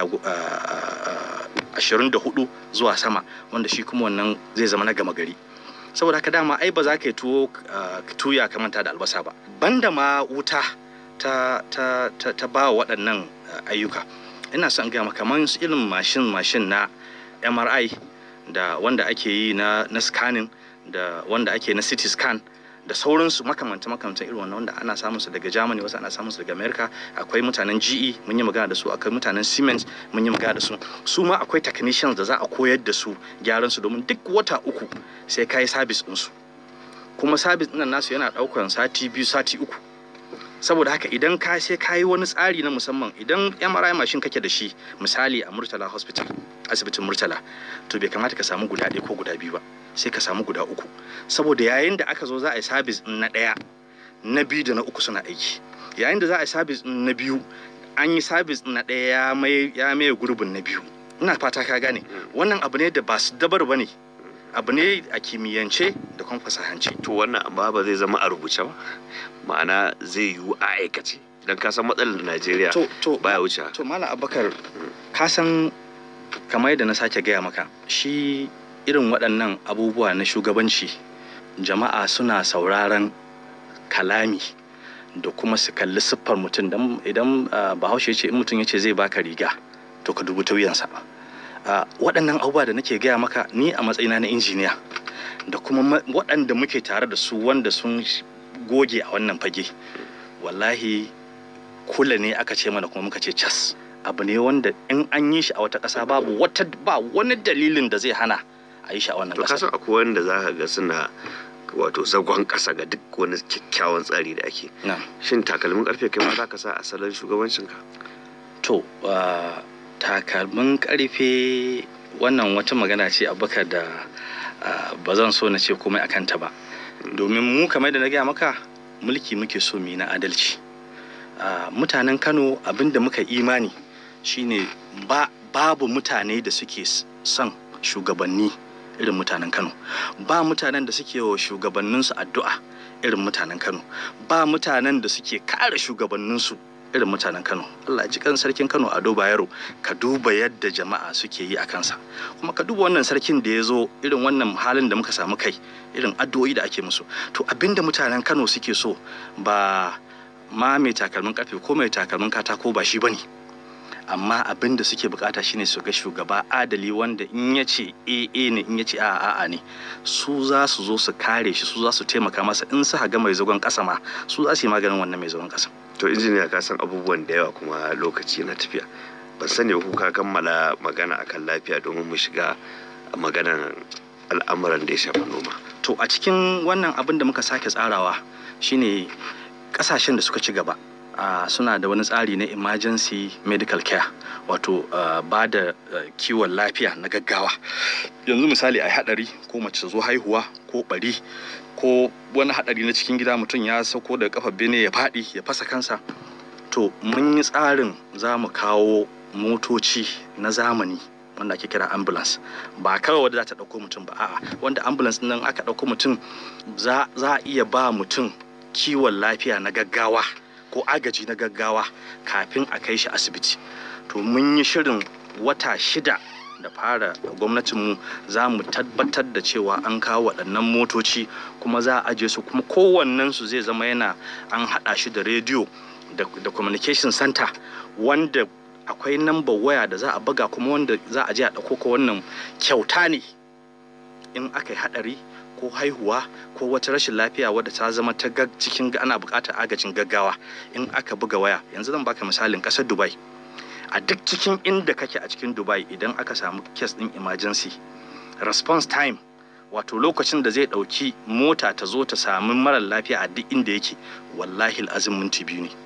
ashirin da hudu zuwa sama wanda shi kuma wannan zai zama na gama gari saboda haka dama ai ba za ka yi tuwo tuya ka manta da albasa ba banda ma wuta ta ta ta, ta ba waɗannan ayyuka ina son gaya maka kamar irin mashin mashin na MRI da wanda ake yi na na scanning da wanda ake na CT scan da sauransu makamanta makamanta irin wannan wanda ana samun su daga Germany wasu ana samun su daga America akwai mutanen GE mun yi magana da su akwai mutanen Siemens mun yi magana da su su ma akwai technicians da za a koyar da su gyaran su domin duk wata uku sai kai service din su kuma service din nasu yana daukan sati biyu sati uku saboda haka idan ka sai ka yi wani tsari na musamman idan MRI mashin kake da shi misali a Murtala Hospital asibitin Murtala to bai kamata ka samu guda ɗaya ko guda biyu ba sai ka samu guda uku saboda yayin da aka zo za a yi sabis na ɗaya na biyu da na uku suna aiki yayin da za a yi sabis na biyu an yi sabis na ɗaya ya maye gurbin na biyu ina fata ka gane wannan abu ne da ba su dabar ba ne abu ne a kimiyyance da kuma fasahance to wannan amma ba zai zama a rubuce ba ma'ana zai yiwu a aikace don ka san matsalar najeriya baya wuce to malam abakar ka san kamar yadda na sake gaya maka shi irin waɗannan abubuwa na shugabanci jama'a suna sauraron kalami da kuma su kalli siffar mutum idan bahaushe ce in mutum ya ce zai baka riga to ka dubi tauyansa waɗannan abubuwa da nake gaya maka ni a matsayina na injiniya da kuma waɗanda muke tare da su wanda sun goge a wannan fage wallahi kula ne aka ce mana kuma muka ce cas abu ne wanda in an yi shi a wata ƙasa babu wata ba wani dalilin da zai hana a yi shi a wannan ƙasa. To kasan akwai wanda za ka ga suna wato zagon ƙasa ga duk wani kyakkyawan tsari da ake na'am shin takalmin karfe kai ma za ka sa a salon shugabancinka to ah, takalmin karfe wannan wata magana ce abubakar da ah, ba zan so na ce komai a kanta ba domin mu kamar da na gaya maka mulki muke so mu yi na adalci Ah, mutanen kano abinda muka imani shine ba babu mutane da suke s- son shugabanni irin mutanen kano ba mutanen da suke wa shugabanninsu addu'a irin mutanen kano ba mutanen da suke kare shugabanninsu irin mutanen kano allah ji kan sarkin kano ado bayero ka duba yadda jama'a suke yi a kansa kuma ka duba wannan sarkin da ya zo irin wannan halin da muka samu kai irin addu'o'i da ake musu to abinda mutanen kano suke so ba ma mai takalmin karfe ko mai takalmin katako ba shi bane amma abin da suke bukata shine su ga shugaba adali wanda in ya ce AA ne in ya ce a'a a'a ne su za su zo su kare shi su za su taimaka masa in su ga mai zagon kasa ma su za su yi maganin wannan mai zagon kasa to injiniya ka san abubuwan da yawa kuma lokaci na tafiya ban sani ba ko ka kammala magana akan lafiya domin mu shiga maganan al'amuran da ya shafi noma to a cikin wannan abin da muka sake tsarawa shine kasashen da suka ci gaba ah, suna da wani tsari na emergency medical care wato ah, ba da ah, kiwon lafiya na gaggawa yanzu misali a hadari ko mace ta zo haihuwa ko bari ko wani hadari na cikin gida mutum ya sauko daga kafa bene ya faɗi ya fasa kansa to mun yi tsarin za mu kawo motoci na zamani wanda ake kira ambulance ba kawai wadda za ta ɗauko mutum ba a'a wanda ambulance nan aka ɗauko mutum za za a iya ba mutum kiwon lafiya na gaggawa ko agaji na gaggawa kafin a kai shi asibiti to mun yi shirin wata shida da fara gwamnatinmu za mu tabbatar da cewa an kawo waɗannan motoci kuma za a ajiye su kuma kowannensu zai zama yana an haɗa shi da rediyo da, da communication center wanda akwai namba waya da za a buga kuma wanda za a je a ɗauko ko wannan kyauta ne in aka yi haɗari ko haihuwa ko wata rashin lafiya wadda ta zama ta gag cikin ana buƙatar agajin gaggawa in aka buga waya yanzu zan baka misalin ƙasar dubai a duk cikin inda kake a cikin dubai idan aka samu kes ɗin emergency response time wato lokacin da zai ɗauki mota ta zo ta sami marar lafiya a duk inda yake wallahi azim minti biyu ne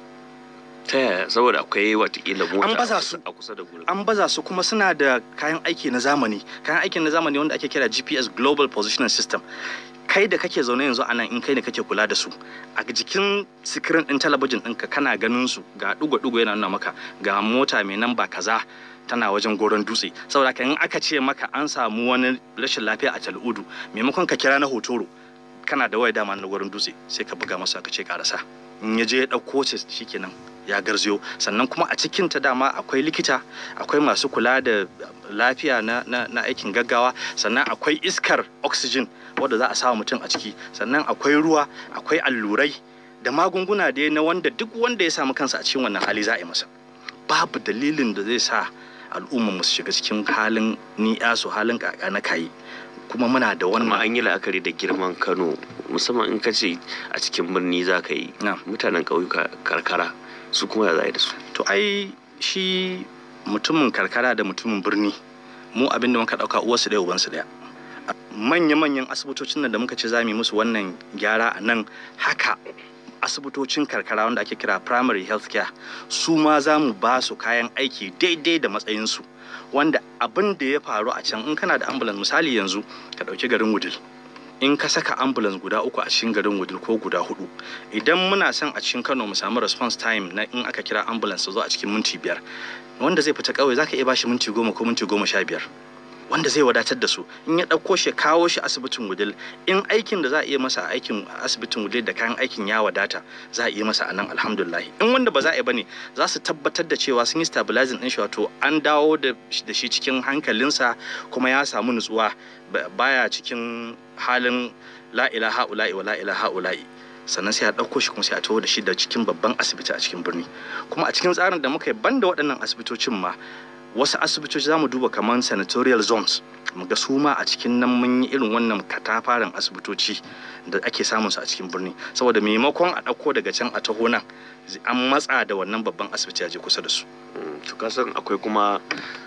ta yaya saboda akwai watakila mota An baza a su. kusa- a kusa da gurin an baza su kuma suna da kayan aiki na zamani kayan aikin na zamani wanda ake kira gps global positioning system kai da kake zaune yanzu a nan in kai ne kake kula da su a jikin sikirin ɗin talabijin ɗinka kana ganin su ga ɗugo-ɗugo yana nuna maka ga mota mai namba kaza tana wajen goron dutse saboda haka in aka ce maka an samu wani rashin lafiya a tal'udu maimakon ka kira na hotoro kana da waya dama na goron dutse sai ka buga masa ka ce karasa in ya je ya ɗauko ce shikenan ya garzayo sannan kuma a cikin ta dama akwai likita akwai masu kula da lafiya na, na, na aikin gaggawa sannan akwai iskar oxygen wadda za a sa mutum a ciki sannan akwai ruwa akwai allurai da magunguna dai na wanda duk wanda ya samu kansa a cikin wannan hali za a yi masa babu dalilin da zai sa al'umma mu su shiga cikin halin ni'yasu halin kaka na kayi kuma muna da amma wannan an yi la'akari da girman kano musamman in ka ce a cikin birni za ka yi na mutanen ƙauyuka karkara su kuma ya za a yi da su to ai shi mutumin karkara da mutumin birni mu abinda muka dauka uwarsu ɗaya ubansu ɗaya manya-manyan asibitocin nan da muka ce za mu yi musu wannan gyara a nan haka asibitocin karkara wanda ake kira primary health care su ma za mu ba su kayan aiki daidai da matsayinsu wanda abin da ya faru a can in kana da ambulance misali yanzu ka ɗauki garin wudil in ka saka ambulance guda uku a cikin garin wudil ko guda hudu idan muna son a cikin kano mu samu response time na in aka kira ambulance su zo a cikin minti biyar wanda zai fita kauye zaka iya bashi minti goma ko minti goma sha biyar wanda zai wadatar da su in ya ɗauko shi ya kawo shi asibitin wudil in aikin da za a iya masa a aikin asibitin wudil da kayan aikin ya wadata za a iya masa a nan alhamdulillah in wanda ba za a yi bane za su tabbatar da cewa sun yi stabilizing din shi wato an dawo da da shi cikin hankalinsa kuma ya samu nutsuwa ba- baya cikin halin la ilaha ula'i wa la ilaha ula'i sannan sai a ɗauko shi kuma sai a taho da shi da cikin babban asibiti a cikin birni kuma a cikin tsarin da muka yi banda waɗannan asibitocin ma wasu asibitoci za mu duba kamar senatorial zones mu ga su ma a cikin nan mun yi irin wannan katafaren asibitoci da ake samun su a cikin birni saboda maimakon a ɗauko daga can a taho nan an matsa da wannan babban asibiti a je kusa da su Mm, to ka san akwai kuma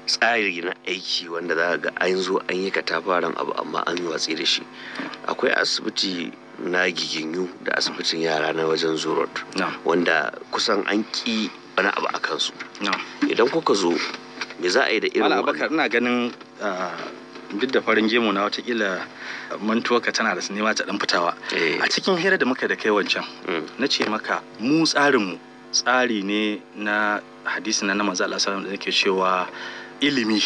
tsari na aiki wanda za ga an zo an yi katafaren abu amma an yi watsi da shi akwai asibiti na giginyu da asibitin yara na wajen zurot wanda kusan an ki wani abu a kansu idan kuka zo me za a yi da irin wannan ina ganin duk da farin gemu na watakila mantuwarka tana da nema ta dan fitawa a cikin hira da muka da kai wancan na ce maka mu tsarinmu tsari ne na hadisi na manzo Allah sallallahu da yake cewa ilimi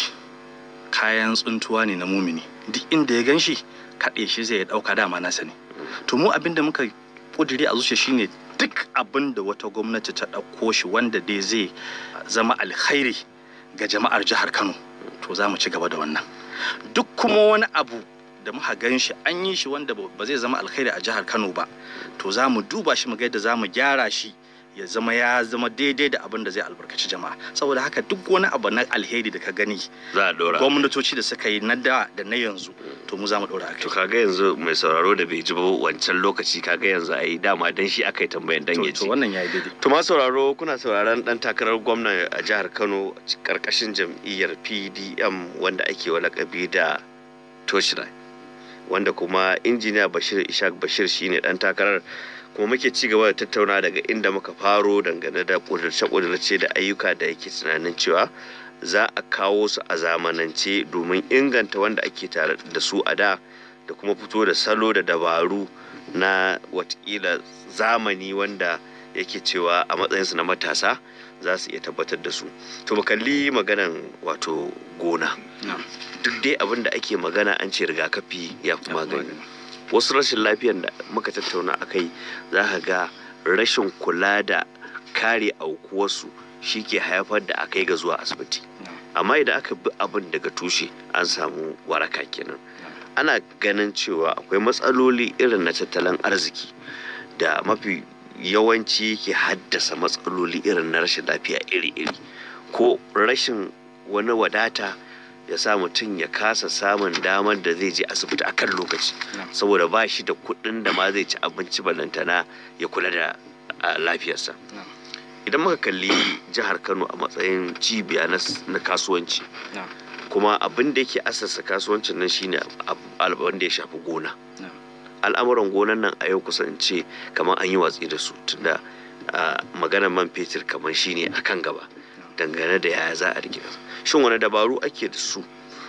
kayan tsuntuwa ne na mumini duk inda ya ganshi kaɗe shi zai ɗauka dama nasa ne to mu abin da muka kudiri a zuciya shine duk abin da wata gwamnati ta ɗauko shi wanda dai zai zama alkhairi ga jama'ar jihar Kano to za mu ci gaba da wannan duk kuma wani abu da muka gan shi an yi shi wanda ba zai zama alkhairi a jihar Kano ba to za mu duba shi mu ga yadda za mu gyara shi ya zama ya zama daidai da abin da zai albarkaci jama'a saboda haka duk wani abu na alheri da ka gani za a dora gwamnatoci da suka yi na da da na yanzu to mu za mu dora to kaga yanzu mai sauraro da bai ji ba wancan lokaci kaga yanzu ai dama dan shi aka yi tambayan dan ya ji to wannan yayi daidai to ma sauraro kuna sauraron dan takarar gwamna a jihar Kano karkashin jam'iyyar PDM wanda ake wa lakabi da Toshira wanda kuma injiniya Bashir Ishaq Bashir shine dan takarar kuma muke ci gaba da tattauna daga inda muka faro dangane da kudurce-kudurce da ayyuka da yake tunanin cewa za a kawo su a zamanance domin inganta wanda ake tare da su a da da kuma fito da salo da dabaru na watakila zamani wanda yake cewa a matsayinsu na matasa za su iya tabbatar da su to mu kalli maganan wato gona duk dai abin da ake magana an ce rigakafi ya fi magani wasu rashin lafiyan da muka tattauna a kai za ka ga rashin kula da kare aukuwarsu shi ke haifar da aka yi ga zuwa asibiti amma idan aka bi abin daga tushe an samu waraka kenan ana ganin cewa akwai matsaloli irin na tattalin arziki da mafi yawanci ke haddasa matsaloli irin na rashin lafiya iri-iri ko rashin wani wadata ya sa mutum ya kasa samun damar da zai je asibiti akan lokaci saboda ba shi da kuɗin da ma zai ci abinci balantana ya kula da lafiyarsa idan muka kalli jihar kano a matsayin cibiya na kasuwanci kuma abin da yake asasa kasuwancin nan shine abin da ya shafi gona al'amuran gonan nan a yau kusance kamar an yi watsi da su tunda maganar man fetur kamar shine akan gaba dangane da yaya za a rike shin wani dabaru ake da su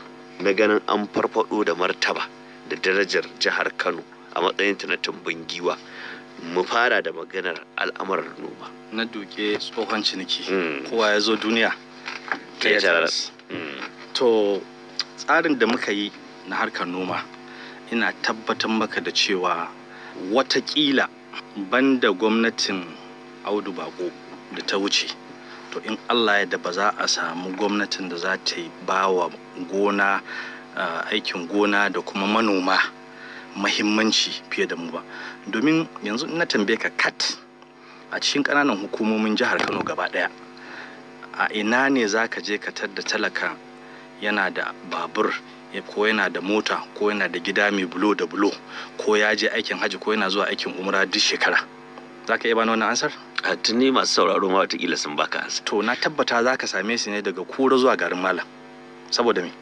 na ganin an farfado da martaba da darajar jihar kano a matsayinta na tumbin giwa mu fara da maganar al'amuran noma na duke tsohon ciniki kowa ya zo duniya to tsarin da muka yi na harkar noma ina tabbatar maka da cewa watakila banda gwamnatin audu bako da ta wuce to in allah ya da ba za a samu gwamnatin da za ta yi ba wa gona aikin gona da kuma manoma mahimmanci fiye da mu ba domin yanzu na tambaye ka kat a cikin ƙananan hukumomin jihar kano gaba ɗaya a ina ne za ka je ka tadda talaka yana da babur ko yana da mota ko yana da gida mai bulo da bulo ko ya je aikin hajji ko yana zuwa aikin umra duk shekara za ka iya bani wannan ansar a tuni masu sauraro ma watakila sun baka ansar to na tabbata za ka same su ne daga kura zuwa garin malam saboda me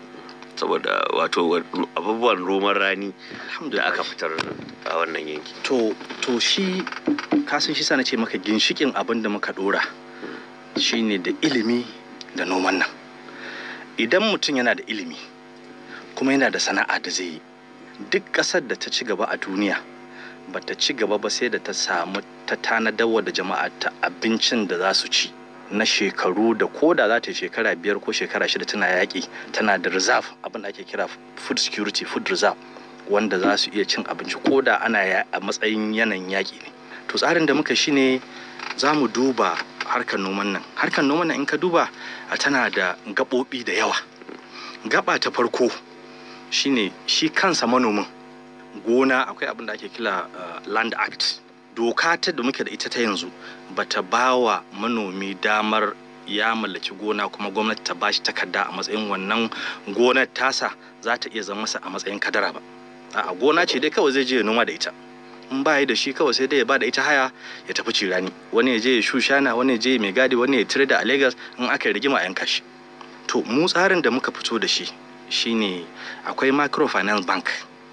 saboda wato abubuwan roman rani da aka fitar a wannan yanki to to shi kasan shi sana ce maka ginshikin abin da muka dora shine da ilimi da noman nan idan mutum yana da ilimi kuma yana da sana'a da zai yi duk ƙasar da ta ci gaba a duniya ba ta ci gaba ba sai da ta samu ta tanadawa da jama'a ta abincin da za su ci na shekaru da koda za ta yi shekara biyar ko shekara shida tana yaƙi tana da reserve abin da ake kira food security food reserve wanda za su iya cin abinci koda ana a matsayin yanayin yaƙi ne to tsarin da muka shine za mu duba harkar noman nan harkar noman nan in ka duba tana da gaɓoɓi da yawa gaba ta farko shine shi kansa manomin gona akwai abin da ake kira land act doka ta da muke da ita ta yanzu bata ba wa manomi damar ya mallaki gona kuma gwamnati ta bashi takarda a matsayin wannan gonar tasa za ta iya zama masa a matsayin kadara ba a gona ce dai kawai zai je ya noma da ita in ba da shi kawai sai dai ya ba da ita haya ya tafi cirani wani ya je ya shushana wani ya je mai gadi wani ya tire da a Lagos in aka yi rigima a yanka shi to mu tsarin da muka fito da shi shine akwai microfinance bank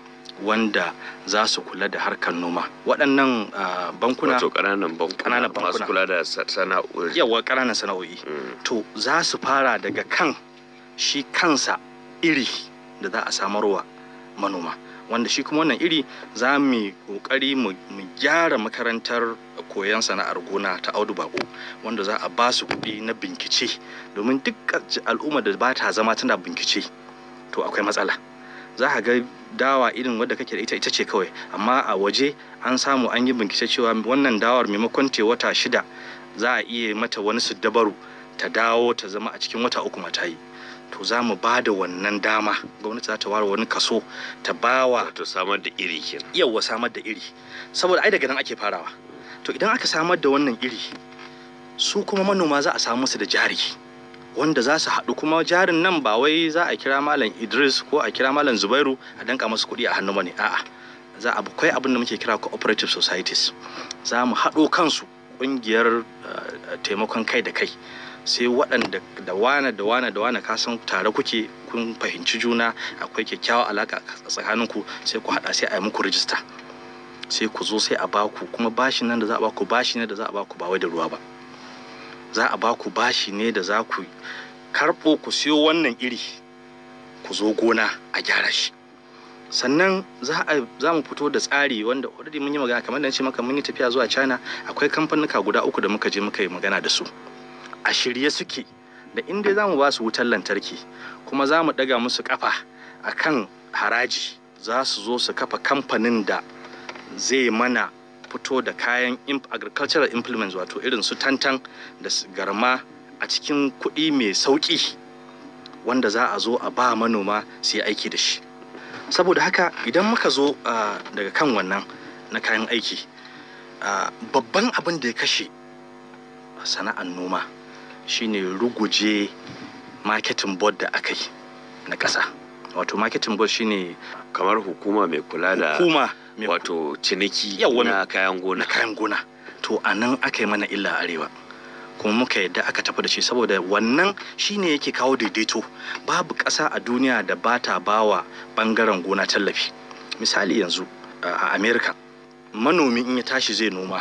wanda za su kula da harkar noma waɗannan uh, bankuna wato ƙananan bankuna Ƙananan bankuna. masu kula da sa- sana'o'i yawa ƙananan sana'o'i Mm. to za su fara daga kan shi kansa iri da za a samarwa manoma wanda shi kuma wannan iri za mu yi ƙoƙari mu mu gyara makarantar koyon sana'ar gona ta audu bako wanda za a ba su kuɗi na bincike domin duk al'umma da ba ta zama tana bincike to akwai matsala za ka ga dawa irin wadda kake da ita ita ce kawai amma a waje an samu an yi bincike cewa wannan dawar maimakon te wata shida za a iya mata wani dabaru ta dawo ta zama a cikin wata uku mata yi to za mu ba da wannan dama gwamnati za ta ware wani kaso ta bawa wato samar da iri kenan yawa samar da iri saboda ai daga nan ake farawa to idan aka samar da wannan iri su kuma manoma za a samu musu da jari wanda za su haɗu kuma jarin nan ba wai za a kira malam idris ko a kira malam zubairu a danka masu kuɗi a hannu bane a'a za a akwai abin da muke kira cooperative societies za mu haɗo kansu ƙungiyar uh, taimakon kai da kai sai waɗanda da wane da wane da wane kasan tare kuke kun fahimci juna akwai kyakkyawar alaka tsakaninku sai ku haɗa sai a yi muku rijista sai ku zo sai a baku kuma bashi nan da za a baku bashi ne da za a baku ba wai da ruwa ba za a baku bashi ne da za ku karɓo ku siyo wannan iri ku zo gona a gyara shi sannan za a za mu fito da tsari wanda already mun yi magana kamar da ce maka mun yi tafiya zuwa China akwai kamfanuka guda uku da muka je muka yi magana da su a shirye suke da inda za mu ba su wutar lantarki kuma za mu ɗaga musu kafa a kan haraji za su zo su kafa kamfanin da zai mana fito da kayan imp- agricultural implements wato irin su tantan da su garma a cikin kuɗi mai sauƙi wanda za a zo a ba manoma su yi aiki da shi saboda haka idan muka zo ah, daga kan wannan na kayan aiki ah, babban abin da ya kashe sana'ar noma shine ruguje marketing board da aka yi na ƙasa wato marketing board shine kamar hukuma mai kula da hukuma mai wato ciniki Yawwa, na kayan na gona kayan gona to a nan aka yi mana illa a arewa kuma muka yadda aka tafi da shi saboda wannan shine yake kawo daidaito babu ƙasa a duniya da ba ta bawa ɓangaren gona tallafi misali yanzu a america manomi in ya tashi zai noma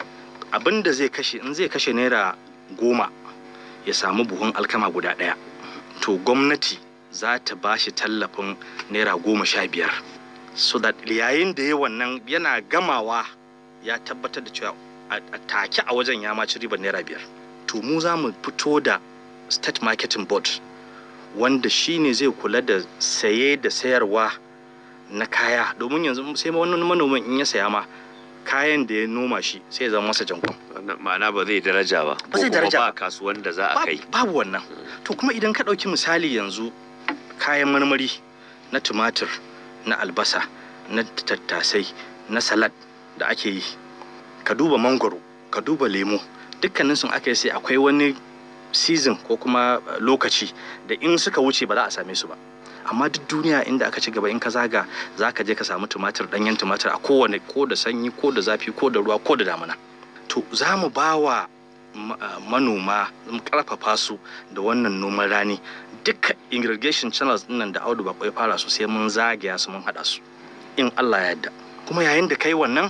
abin da zai kashe in zai kashe naira goma ya samu buhun alkama guda ɗaya to gwamnati za ta ba shi tallafin naira goma sha biyar so that yayin da ya wannan yana gamawa ya tabbatar da cewa a a take a wajen ya maci ribar naira biyar to mu za mu fito da state marketing board wanda shi ne zai kula da saye da sayarwa na kaya domin yanzu sai wani manomin in ya saya ma kayan da ya noma shi sai ya zama masa jankon Wannan ma'ana ba zai daraja ba Ba zai ko kuma daraja ba ba. kasuwan da za a Ba- kai babu wannan to kuma idan ka ɗauki misali yanzu kayan marmari na tumatir na albasa na tattasai na salad da ake yi ka duba mangoro ka duba lemo dukkanin sun aka yi sai akwai wani season ko kuma uh, lokaci da in suka wuce ba za a same su ba amma duk duniya inda aka ci gaba in ka zaga za ka je ka samu tumatir ɗanyen tumatir a kowane ko da sanyi ko da zafi ko da ruwa ko da damina to za mu ba wa ma- ah, manoma mu karfafa su da wannan noman rani duka irrigation channels nan da audu ba ya fara su sai mun zagaya su mun haɗa su in Allah ya yarda kuma yayin da kai wannan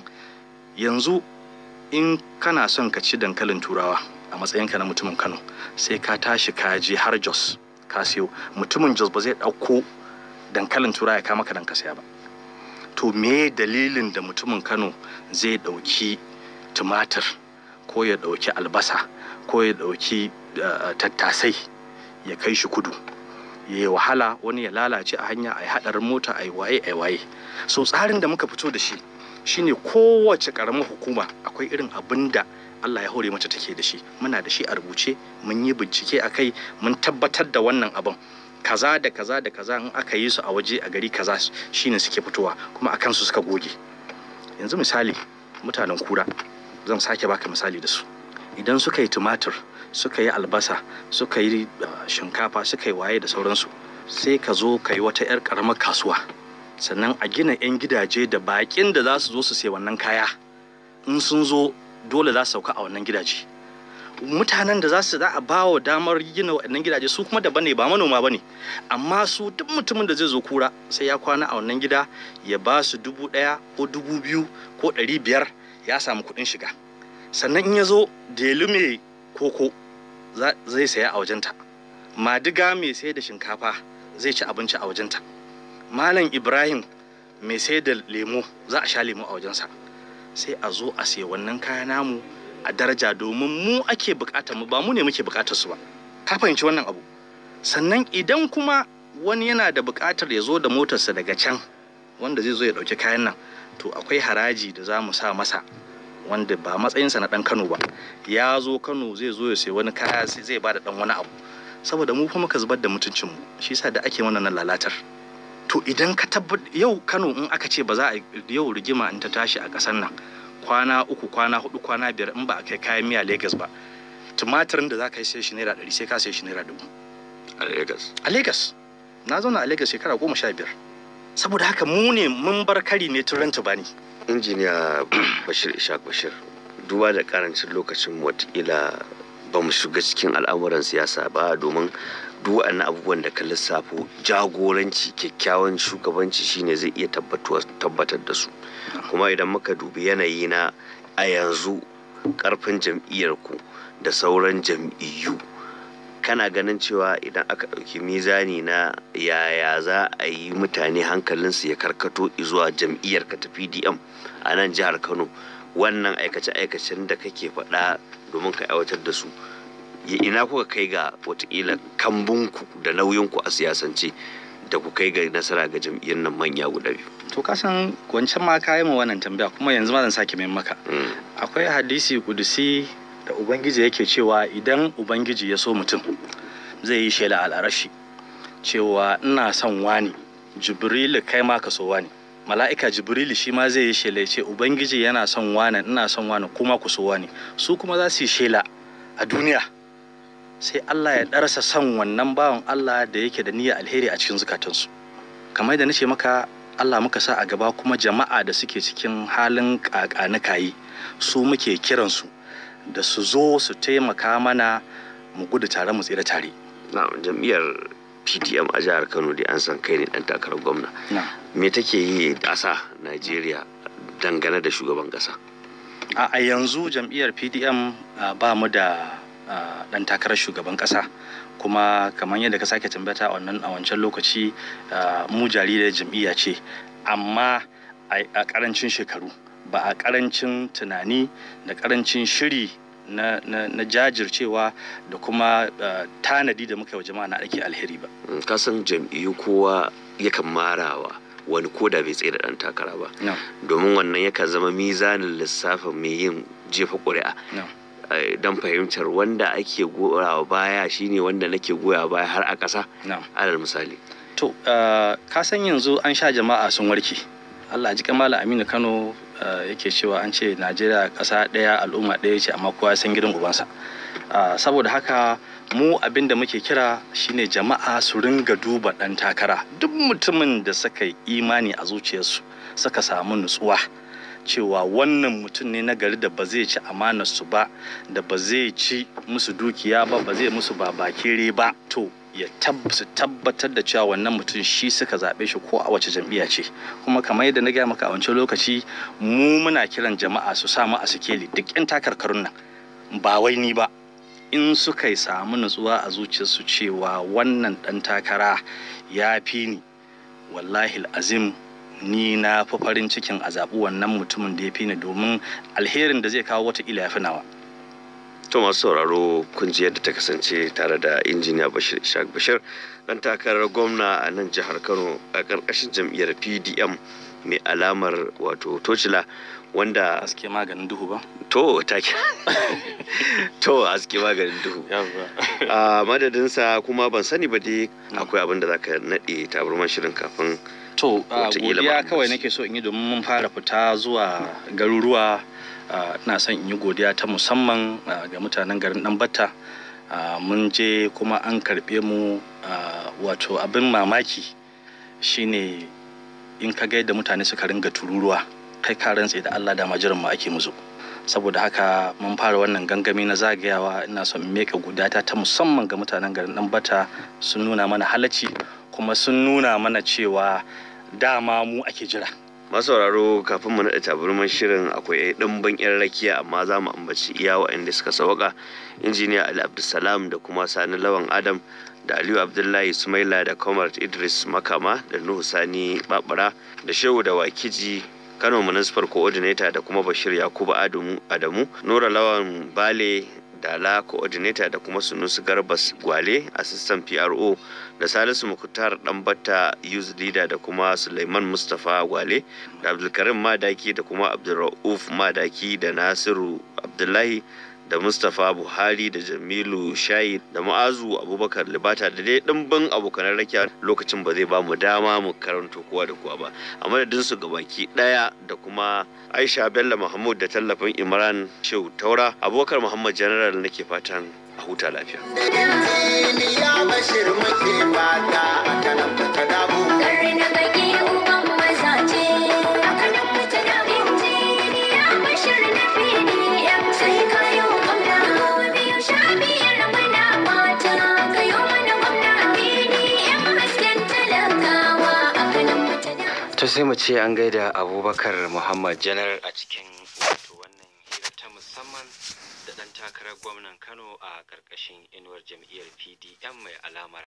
yanzu in kana son ka ci dankalin turawa a matsayinka na mutumin Kano sai ka tashi ka je har Jos ka siyo mutumin Jos ba zai ɗauko dankalin turawa ya kama ka dan ka saya ba to me dalilin da mutumin Kano zai ɗauki tumatir ko ya ɗauki albasa ko ya ɗauki uh, tattasai ya kai shi kudu ya yi wahala wani ya lalace a hanya a yi haɗarin mota a yi waye a yi waye so tsarin da muka fito da shi shine kowace ƙaramar hukuma akwai irin abin da Allah ya hore mata take da shi muna da shi a rubuce mun yi bincike a kai mun tabbatar da wannan abin kaza da kaza da kaza in aka yi su a waje a gari kaza shine suke fitowa kuma a kansu suka goge yanzu misali mutanen kura zan sake baka misali da su idan suka yi tumatir suka yi albasa suka yi uh, shinkafa suka yi waye da sauransu sai ka zo ka yi wata 'yar karamar kasuwa sannan a gina 'yan gidaje da bakin da za su zo su sai wannan kaya in sun zo dole za su sauka a wannan gidaje mutanen da za su za a ba wa damar gina waɗannan gidaje su kuma daban ne ba manoma ba ne amma su duk mutumin da zai zo kura sai ya kwana a wannan gida ya ba su dubu ɗaya ko dubu biyu ko ɗari biyar ya samu kuɗin shiga sannan in ya zo delu mai koko zai saya a wajenta madiga mai sai da shinkafa zai ci abinci a wajenta malam ibrahim mai sai da lemo za a sha lemo a wajensa sai a zo a sai wannan kaya namu a daraja domin mu ake bukatar mu ba mu ne muke bukatar su ba ka fahimci wannan abu sannan idan kuma wani yana da bukatar ya zo da motarsa daga can wanda zai zo ya dauki kayan nan to akwai haraji da za mu sa masa wanda ba matsayinsa na dan Kano ba ya zo Kano zai zo ya sai wani kaya sai zai bada dan wani abu saboda mu fa muka zubar da mutuncin mu shi yasa da ake wannan lalatar to idan ka tabbat yau Kano in aka ce ba za a yau rigima in ta tashi a ƙasar nan kwana uku kwana hudu kwana biyar in ba a kai kayan miya Lagos ba tumatirin da za ka yi sai shi naira ɗari sai ka sai shi naira dubu a Lagos a Lagos na zauna a Lagos shekara goma sha biyar saboda haka mu ne mun bar kari ne tun ranta bani injiniya bashir ishaq bashir duba da karancin lokacin watakila ba mu shiga cikin al'amuran siyasa ba domin duk waɗannan abubuwan da ka lissafo jagoranci kyakkyawan shugabanci shine zai iya tabbatar da su kuma idan muka dubi yanayi na a yanzu karfin jam'iyyarku da sauran jam'iyyu kana ganin cewa idan aka ɗauki mizani na yaya za a yi mutane hankalinsu ya karkato zuwa jam'iyyar ka ta pdm a nan jihar kano wannan aikace-aikacen da kake faɗa domin ka aiwatar da su ina kuka kai ga watakila kambunku da nauyinku a siyasance da ku kai ga nasara ga jam'iyyar nan manya guda biyu to ka san wancan ma ka yi ma wannan tambaya kuma yanzu ma zan sake mai maka akwai hadisi kudusi da ubangiji yake cewa idan ubangiji ya so mutum zai yi shela al'arashi cewa ina son wani jibrilu kai ma ka so wani mala'ika jibrilu shi ma zai yi shela ce ubangiji yana son wani ina son wani kuma ku so wani su kuma za su yi shela a duniya sai Allah ya ɗarsa son wannan bawan Allah da yake da niyyar alheri a cikin zukatansu kamar da nace maka Allah muka sa a gaba kuma jama'a da suke cikin halin kakanikayi su muke kiransu da su zo su taimaka mana mu gudu tare mu tsira tare na jam'iyyar pdm a jihar kano da an san kai ne dan takarar gwamna me take yi ƙasa najeriya dangane da shugaban ƙasa a yanzu jam'iyyar pdm ba mu da dan takarar shugaban ƙasa kuma kamar yadda ka sake tambata a wannan a wancan lokaci mu jaririyar jam'iyya ce amma a karancin shekaru ba a karancin tunani da karancin shiri na, na, na jajircewa da kuma uh, tanadi da muka yi wa jama'a na ake alheri ba. kasan jam'iyyu kowa yakan marawa wani koda bai tsaye da ɗan takara ba domin wannan yakan zama mizanin lissafin mai yin jefa ƙuri'a don fahimtar wanda ake goyawa baya shine wanda nake goya baya har a ƙasa alal misali to ka san yanzu an sha jama'a sun warke Allah ji kamala Aminu Kano yake cewa an ce Najeriya ƙasa ɗaya al'umma ɗaya ce amma kowa san gidan ubansa saboda haka mu abin da muke kira shine jama'a su ringa duba ɗan takara duk mutumin da suka yi imani a zuciyarsu suka samu nutsuwa cewa wannan mutum ne na gari da ba zai ci amanarsu ba da ba zai ci musu dukiya ba ba zai musu babakere ba to ya su tabbatar da cewa wannan mutum shi suka zaɓe shi ko a wace jam'iyya ce kuma kamar yadda na gaya maka a wancan lokaci mu muna kiran jama'a su samu a sikeli duk 'yan takarkarun nan ba wai ni ba in suka yi samu nutsuwa a zuciyarsu cewa wannan ɗan takara ya fi ni wallahi azim ni na fi farin cikin a zaɓi wannan mutumin da ya fi ni domin alherin da zai kawo watakila ya fi nawa. to masu sauraro kun ji yadda ta kasance tare da injiniya bashir ishaq bashir dan takarar gwamna a nan jihar kano a ƙarƙashin jam'iyyar pdm mai alamar wato tocila wanda aske maganin duhu ba to take to aske maganin duhu a madadinsa kuma ban sani ba dai akwai abin da zaka naɗe tabarman shirin kafin to godiya kawai nake so in yi domin mun fara fita zuwa garuruwa ina son in yi godiya ta musamman ga mutanen garin dan batta mun je kuma an karɓe mu wato abin mamaki shine in ka ga yadda mutane suka ringa tururuwa kai ka rantse da Allah da majiran mu ake muzo saboda haka mun fara wannan gangami na zagayawa ina son meka gudata ta musamman ga mutanen garin dan bata sun nuna mana halacci kuma sun nuna mana cewa dama mu ake jira masauraro kafin mu naɗa tabarman shirin akwai ɗimbin 'yan rakiya amma za mu ambaci iya waɗanda suka sauka injiniya ali abdulsalam da kuma sani lawan adam da aliyu abdullahi sumaila da comrade idris makama da nuhu sani babara da shehu da wakiji kano municipal coordinator da kuma bashir yakubu adamu adamu nura lawan bale dala coordinator da kuma sunusu garbas gwale assistant pro da salisu mukutar ɗanbata youth leader da kuma suleiman mustapha gwale da abdulkarim madaki da kuma abdulra'uf madaki da nasiru abdullahi da mustapha buhari da jamilu shayi da ma'azu abubakar libata da dai ɗimbin abokanan rakiya lokacin ba zai ba mu dama mu karanto kowa da kowa ba a madadin su gabaki ɗaya da kuma aisha bello mahmud da tallafin imran shehu taura abubakar muhammad general nake fatan a huta lafiya ya bashir muke fata a kanan ta dabu Karna baki uban mazaje a kanan fita da injiniya bashir na PDM sai kayo gwamna biyu sha biyar muna mata kayo mana gwamna PDM hasken talakawa a kanan fita da To sai mu ce an gaida Abubakar Muhammad Janar a cikin wato wannan hira ta musamman da ɗan takarar gwamnan Kano a ƙarƙashin inuwar jam'iyyar PDM mai alamar